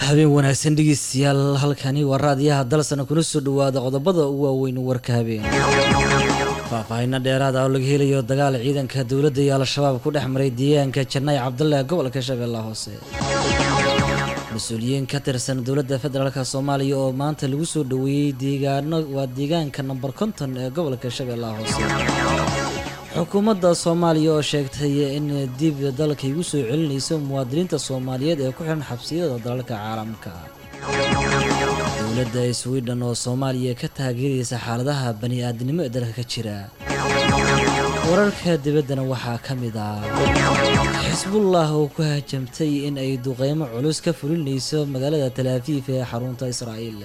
habeen wanaagsan dhegeystayaal halkani waa raadiyaha dalsana kuna soo dhawaada qodobada ugu waaweyn warka habeen faahfaahinno dheeraada oo laga helayo dagaal ciidanka dowladda iyo al-shabaab ku dhex maray deegaanka janaayi cabdalla gobolka shabeellaha hoose mas-uuliyiin ka tirsan dowladda federaalk soomaaliya oo maanta lagu soo dhaweeyey deegaano waa deegaanka namber konton ee gobolka shabeellaha hoose xukuumadda soomaaliya oo sheegtay in dib dalkay ugu soo celinayso muwaadiniinta soomaaliyeed ee ku xiran xabsiyada dalalka caalamka dowladda sweden oo soomaaliya ka taageeraysa xaaladaha bani-aadnimo ee dalka ka jira wararka dibaddana waxaa ka mid ah xisbullah oo ku hajamtay in ay duqeymo culus ka fulinayso magaalada talaafiif ee xarunta israa'iil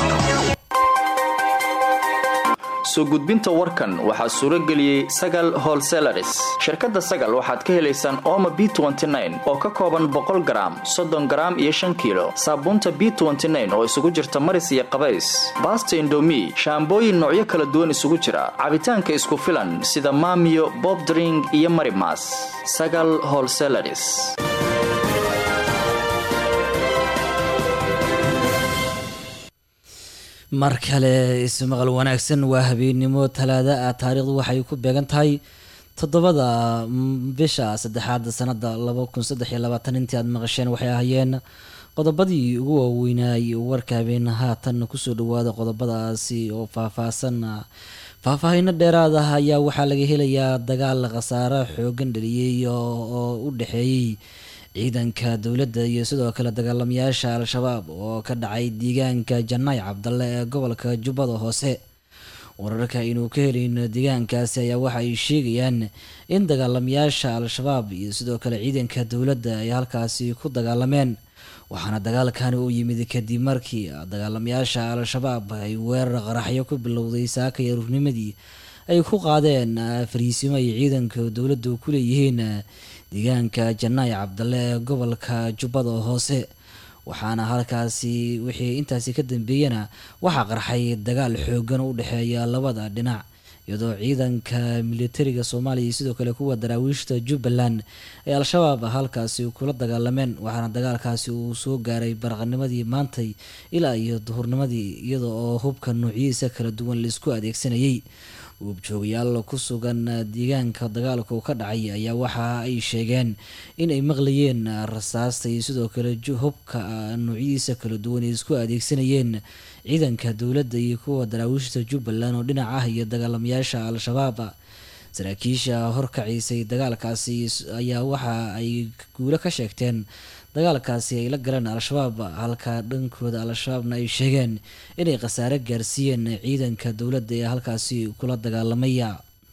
soo gudbinta warkan waxaa suuro geliyey sagal holselaris shirkadda sagal waxaad ka helaysaan ooma b oo ka kooban boqol garaam soddon garaam iyo shan kiilo saabuunta b oo isugu jirta maris iyo qabays baasta indomi shaambooyin noocyo kala duwan isugu jira cabitaanka isku filan sida maamiyo bobdring iyo marimas sagal holselaris mar kale ismaqal wanaagsan waa habeennimo talaada ah taariikhdu waxay ku beegan tahay toddobada bisha saddexaad sanada laba kun saddex iyo labaatan intii aad maqasheen waxay ahaayeen qodobadii ugu waaweynaay warka habeen haatan kusoo dhawaada qodobadaasi oo faahfaahsan faahfaahino dheeraad ah ayaa waxaa laga helayaa dagaal khasaare xoogan dhaliyey oo u dhexeeyey ciidanka dowladda iyo sidoo kale dagaalamayaasha al-shabaab oo ka dhacay deegaanka janaay cabdalle ee gobolka jubbada hoose wararka inuu ka helayno deegaankaasi ayaa waxa ay sheegayaan in dagaalamayaasha al-shabaab iyo sidoo kale ciidanka dowladda ay halkaasi ku dagaalameen waxaana dagaalkani uu yimid kadib markii dagaalamayaasha al-shabaab ay weerar qaraxyo ku bilowday saaka iyo rurnimadii ay ku qaadeen fariisimo ay ciidanka dowladdu ku leeyihiin deegaanka janaay cabdalle ee gobolka jubbada hoose waxaana halkaasi wixii intaasi ka dambeeyana waxaa qarxay dagaal xoogan u dhexeeya labada dhinac iyadoo ciidanka militariga soomaaliya iyo sidoo kale kuwa daraawiishta jubbaland ay al-shabaab halkaasi kula dagaalameen waxaana dagaalkaasi uu soo gaaray baraqanimadii maantay ilaa iyo duhurnimadii iyada oo hubka nuucyihiisa kala duwan laisku adeegsanayay uubjoogayaal ku sugan deegaanka dagaalku ka dhacay ayaa waxa ay sheegeen in ay maqlayeen rasaasta iyo sidoo kale hubka nuucyadiisa kala duwan ay isku adeegsanayeen ciidanka dowladda iyo kuwa daraawiishta jubbaland oo dhinac ah iyo dagaalamayaasha al-shabaab saraakiisha horkaciisay dagaalkaasi ayaa waxa ay guulo ka sheegteen dagaalkaasi ay la galeen al-shabaab halka dhankooda al-shabaabna ay sheegeen inay khasaare gaarsiiyeen ciidanka dowladda ee halkaasi kula dagaalamaya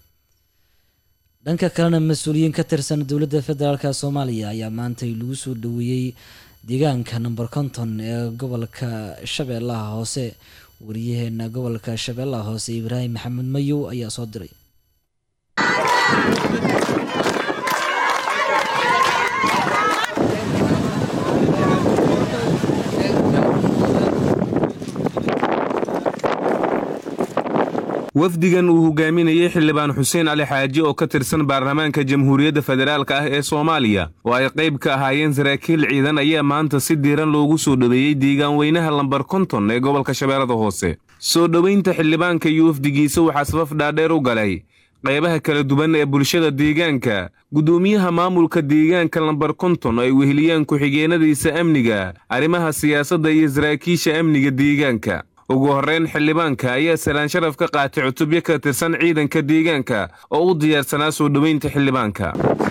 dhanka kalena mas-uuliyiin ka tirsan dowladda federaalk soomaaliya ayaa maantay lagu soo dhaweeyey deegaanka number konton ee gobolka shabeellaha hoose wariyaheena gobolka shabeellaha hoose ibraahim maxamed mayow ayaa soo diray wafdigan uu hogaaminayey xildhibaan xuseen cali xaaji oo ka tirsan baarlamaanka jamhuuriyadda federaalk ah ee soomaaliya oo ay qayb ka ahaayeen saraakiil ciidan ayaa maanta si diiran loogu soo dhoweeyey deegaan weynaha lambar konton ee gobolka shabeellada hoose soo dhoweynta xildhibaanka iyo wafdigiisa waxaa safaf dhaadheer u galay qaybaha kala duwan ee bulshada deegaanka guddoomiyaha maamulka deegaanka lambar konton ay weheliyaan ku-xigeenadiisa amniga arrimaha siyaasadda iyo saraakiisha amniga deegaanka ugu horreyn xildhibaanka ayaa salaan sharaf ka qaatay cutubyo ka tirsan ciidanka deegaanka oo u diyaarsanaa soo dhoweynta xildhibaanka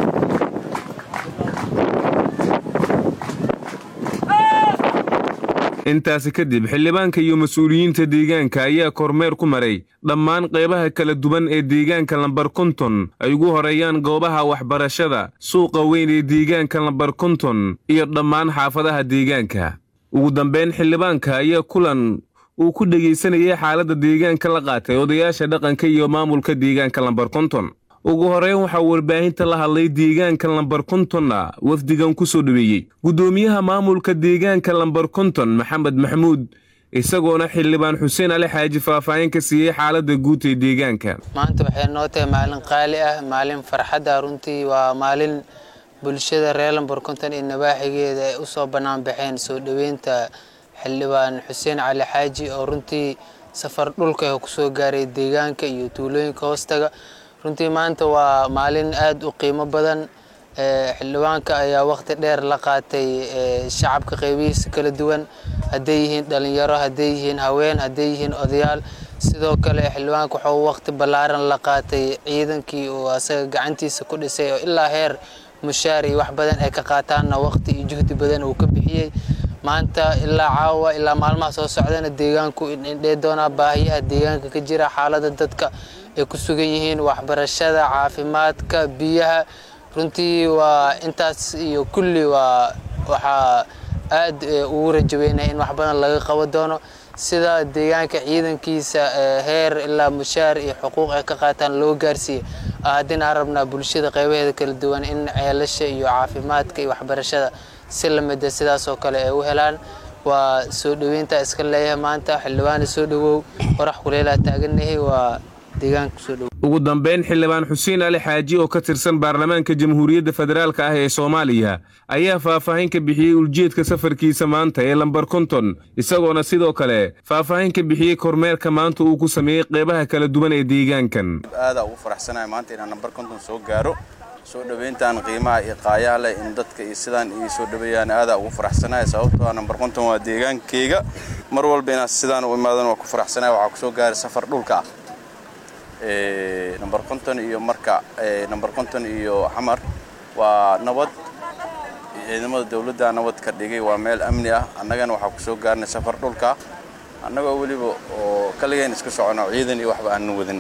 intaasi kadib xildhibaanka iyo mas-uuliyiinta deegaanka ayaa kormeer ku maray dhammaan qaybaha kala duwan ee deegaanka lambar konton ay ugu horeeyaan goobaha waxbarashada suuqa weyn ee deegaanka lambar konton iyo dhammaan xaafadaha deegaanka ugu dambeyn xildhibaanka ayaa kulan uu ku dhegaysanayay xaaladda deegaanka la qaatay odayaasha dhaqanka iyo maamulka deegaanka lambar konton ugu horeyn waxaa warbaahinta la hadlay deegaanka lambar kontonna wafdigan ku soo dhoweeyey guddoomiyaha maamulka deegaanka lambar konton maxamed maxamuud isagoona xildhibaan xuseen ali xaaji faahfaahin ka siiyey xaaladda guud ee deegaanka maanta waxay noo tahay maalin qaali ah maalin farxad ah runtii waa maalin bulshada reer lambar konton iyo nabaaxigeeda ay usoo bannaan baxeen soo dhoweynta xildhibaan xuseen cali xaaji oo runtii safar dhulka kusoo gaaray deegaanka iyo tuulooyinka hoostaga runtii maanta waa maalin aada u qiimo badan xildhibaanka ayaa waqti dheer la qaatay shacabka qeybihiisa kala duwan hadday yihiin dhalinyaro hadday yihiin haween hadday yihiin odayaal sidoo kale xildhibaanka wuxuu waqti ballaaran la qaatay ciidankii uu asaga gacantiisa ku dhisay oo ilaa heer mushaar iyo wax badan ay ka qaataanna waqti iyo juhdi badan uu ka bixiyey maanta ilaa caawa ilaa maalmaha soo socdana deegaanku indhee doonaa baahiyaha deegaanka ka jira xaalada dadka ay ku sugan yihiin waxbarashada caafimaadka biyaha runtii waa intaas iyo kulli waa waxaa aada ugu rajaweynaya in wax badan laga qabo doono sida deegaanka ciidankiisa heer ilaa mushaar iyo xuquuq ay ka qaataan loo gaarsiiye haddina aan rabnaa bulshada qeybaheeda kala duwan in ceelasha iyo caafimaadka iyo waxbarashada si lamida sidaasoo kale ay u helaan waa soo dhoweynta iska leeyahay maanta xildhibaana soo dhowow qorax kuleelaa taaganahay waa deegaanka kusoo dhowow ugu dambeyn xildhibaan xuseen ali xaaji oo ka tirsan baarlamaanka jamhuuriyadda federaalk ah ee soomaaliya ayaa faahfaahin ka bixiyey uljeedka safarkiisa maanta ee lambar konton isagoona sidoo kale faahfaahin ka bixiyey kormeerka maanta uu ku sameeyey qeybaha kala duwan ee deegaankan aadaa ugu faraxsanahay maanta inaan nambar konton soo gaaro soo dhoweyntaan qiimaha iyo qaayaha leh in dadka iyo sidaan ii soo dhoweeyaan aadaa ugu faraxsanahay sababtoo ah nambar konton waa deegaankeyga mar walba inaan sidaan u imaadan waa ku faraxsanahay waxaa kusoo gaaray safar dhulka ah nambar konton iyo marka nambar konton iyo xamar waa nabad ciidamada dowladda nabad ka dhigay waa meel amni ah annagana waxaa kusoo gaarnay safar dhulka annagoo weliba oo kaligeen iska socono ciidan iyo waxba aanan wadin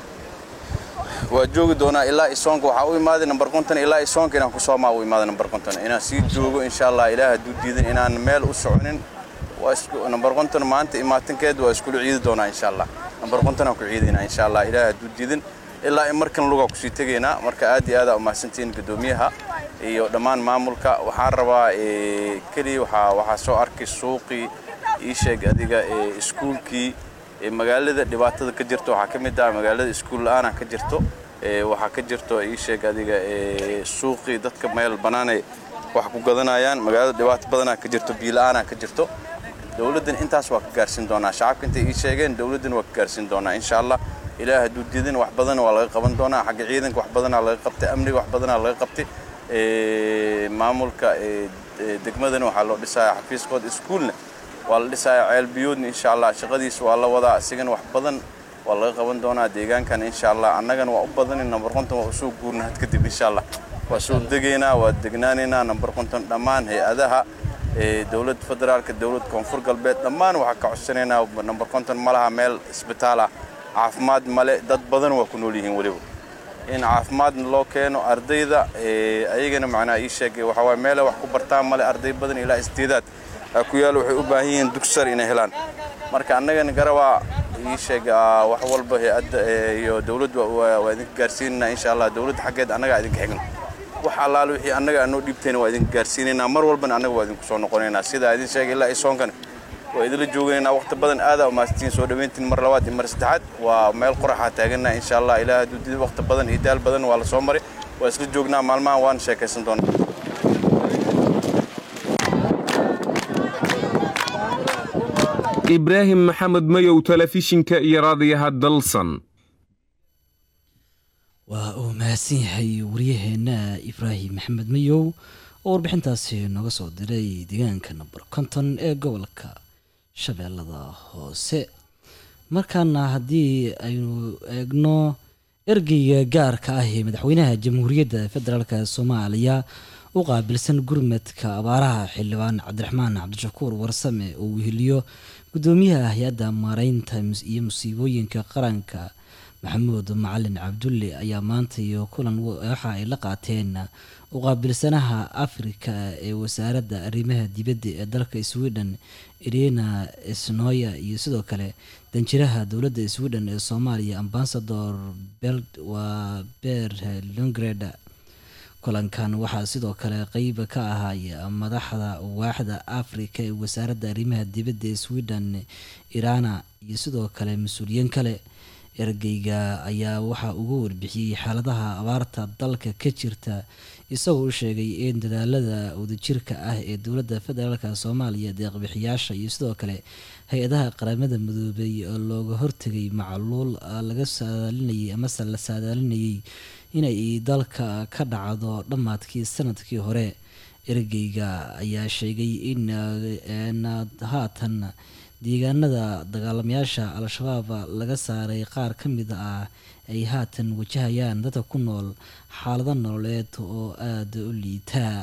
waa joogi doonaa ilaa isoonka waxaa u imaaday nambar konton ilaa isoonka inaan ku soomaa u imaaday nambar konton inaan sii joogo insha allah ilaah hadduu diidan inaan meel u soconin waa isku nambar konton maanta imaatinkeed waa iskula ciidi doonaa insha allah nambar kontonaan ku ciidaynaa insha allah ilaah hadduu diidan ilaa in markan lugaa kusii tegaynaa marka aad iyo aad aa umahadsantihiin guddoomiyaha iyo dhammaan maamulka waxaan rabaa keliya waxaa waxaa soo arkay suuqii ii sheeg adiga iskuulkii magaalada dhibaatada ka jirto waxaa ka mid ah magaalada iskuul la-aana ka jirto waxaa ka jirto ii sheeg adiga suuqii dadka meel bannaanay wax ku gadanayaan magaalada dhibaato badanaa ka jirto biila-aanaa ka jirto dowladdan intaas waa ka gaarsiin doonaa shacabka intay ii sheegeen dowladdan waa ka gaarsiin doonaa insha allah ilaah hadduu diidan wax badan waa laga qaban doonaa xagga ciidanka wax badanaa laga qabtay amniga wax badanaa laga qabtay maamulka degmadana waxaa loo dhisayaa xafiiskooda iskuulna waa la dhisayaa ceel biyoodna insha allah shaqadiisa waa la wadaa isigana wax badan waa laga qaban doonaa deegaankan insha allah annagana waa u badanin nambar konton waa usoo guurna had kadib insha allah waa soo degaynaa waa degnaanaynaa nambar konton dhammaan hay-adaha dowladda federaalka dowladda koonfur galbeed dhammaan waxaa ka codsanaynaa nambar konton ma laha meel isbitaal ah caafimaad male dad badan waa ku nool yihiin weliba in caafimaadna loo keeno ardayda ayagana macnaha ii sheegay waxaa waay meele wax ku bartaan male arday badan ilaa isdeedaad ku yaal waxay u baahan yihiin dugsar inay helaan marka annagana garabaa ii sheeg wax walba hay-adda iyo dowladda waa idinka gaarsiinaynaa insha allah dowladda xaggeed annagaa idinka xigno wax allaale wixii annaga anoo dhiibtayna waa idinka gaarsiinaynaa mar walbana annaga waa idinku soo noqonaynaa sidaa idin sheegay ilaa isoonkana waa idinla jooganaynaa waqti badan aadaa umaasantiin soo dhoweyntiin mar labaad iyo mar saddexaad waa meel qoraxaa taaganaa insha allah ilaah hadduu dida waqti badan iyo daal badan waa la soo maray waa isla joognaa maalmahan waan sheekaysan doonaa ibraahim maxamed mayow telefishinka iyo raadiyaha dalsan waa uu mahadsan yahay waryaheena ibraahim maxamed mayow oo warbixintaasi nooga soo diray deegaanka namber konton ee gobolka shabeellada hoose markaana haddii aynu eegno ergeyga gaarka ah ee madaxweynaha jamhuuriyadda federaalk soomaaliya u qaabilsan gurmadka abaaraha xildhibaan cabdiraxmaan cabdishakuur warsame oo weheliyo gudoomiyaha hay-adda maareynta iyo musiibooyinka qaranka maxamuud macalin cabdulle ayaa maanta iyo kulan waxa ay la qaateen uqaabilsanaha afrika ee wasaaradda arrimaha dibadda ee dalka sweden irina snoya iyo sidoo kale danjiraha dowladda sweden ee soomaaliya ambasador waa ber longreda kulankan waxaa sidoo kale qeyb ka ahay madaxda waaxda afrika ee wasaaradda arrimaha dibadda ee sweden irana iyo sidoo kale mas-uuliyiin kale ergeyga ayaa waxaa uga warbixiyey xaaladaha abaarta dalka ka jirta isagoo u sheegay in dadaalada wadajirka ah ee dowladda federaalk soomaaliya deeqbixiyaasha iyo sidoo kale hay-adaha qaramada midoobay oo looga hortegay macluul laga saadaalinayay amase la saadaalinayay inay dalka ka dhacdo dhammaadkii sanadkii hore ergeyga ayaa sheegay in haatan deegaanada dagaalamayaasha al-shabaab laga saaray qaar ka mid ah ay haatan wajahayaan dadka ku nool xaalado nololeed oo aada u liitaa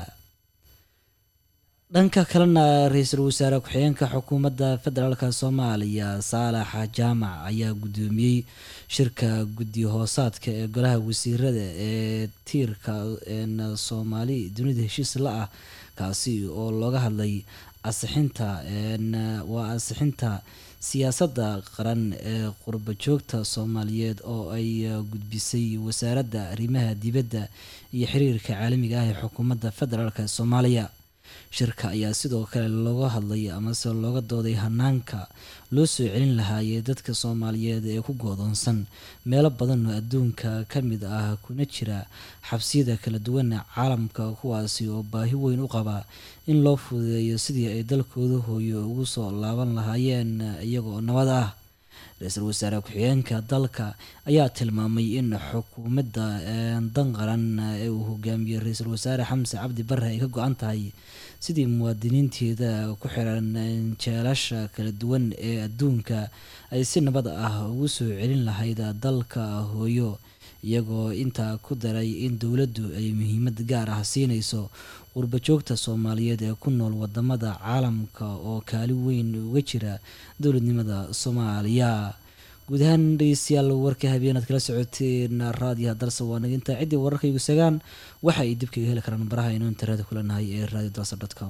dhanka kalena ra-iisul wasaare ku-xigeenka xukuumadda federaalk soomaaliya saalax jaamac ayaa guddoomiyey shirka guddi hoosaadka ee golaha wasiirada ee tiirka soomaali dunida heshiis la ah kaasi oo looga hadlay asixinta waa asixinta siyaasadda qaran ee qurba joogta soomaaliyeed oo ay gudbisay wasaaradda arrimaha dibadda iyo xiriirka caalamiga ah ee xukuumadda federaalk soomaaliya shirka ayaa sidoo kale looga hadlay amase looga dooday hanaanka loo soo celin lahaayee dadka soomaaliyeed ee ku goodoonsan meelo badan oo adduunka ka mid ah kuna jira xabsiyada kala duwan caalamka kuwaasi oo baahi weyn u qaba in loo fududeeyo sidii ay dalkooda hooyo ugu soo laaban lahaayeen iyagoo nabad ah ra-iisul wasaare ku-xigeenka dalka ayaa tilmaamay in xukuumadda dan qaran ee uu hogaamiyey ra-iisul wasaare xamse cabdi bare ay ka go-an tahay sidii muwaadiniinteeda ku xiran jeelasha kala duwan ee adduunka ay si nabad ah ugu soo celin lahayd dalka hooyo iyagoo intaa ku daray in dowladdu ay muhiimad gaar ah siinayso qurba joogta soomaaliyeed ee ku nool wadamada caalamka oo kaali weyn uga jira dowladnimada soomaaliya guud ahaan dhegeystayaal warka habeenaad kala socoteen raadiyaha dalsa waa naginta ciddii wararkaygu sagaan waxa ay dib kaga heli karaan baraha aynu internet kulanahay ee radio dalsa com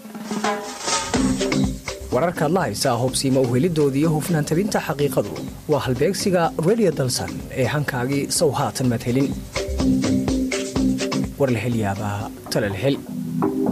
wararkaad la haysaa hubsiima uhelidoodii iyo hufnaan tabinta xaqiiqadu waa halbeegsiga radio dalsan ee hankaagii sow haatan maad helin warlahelyaabaha talalhel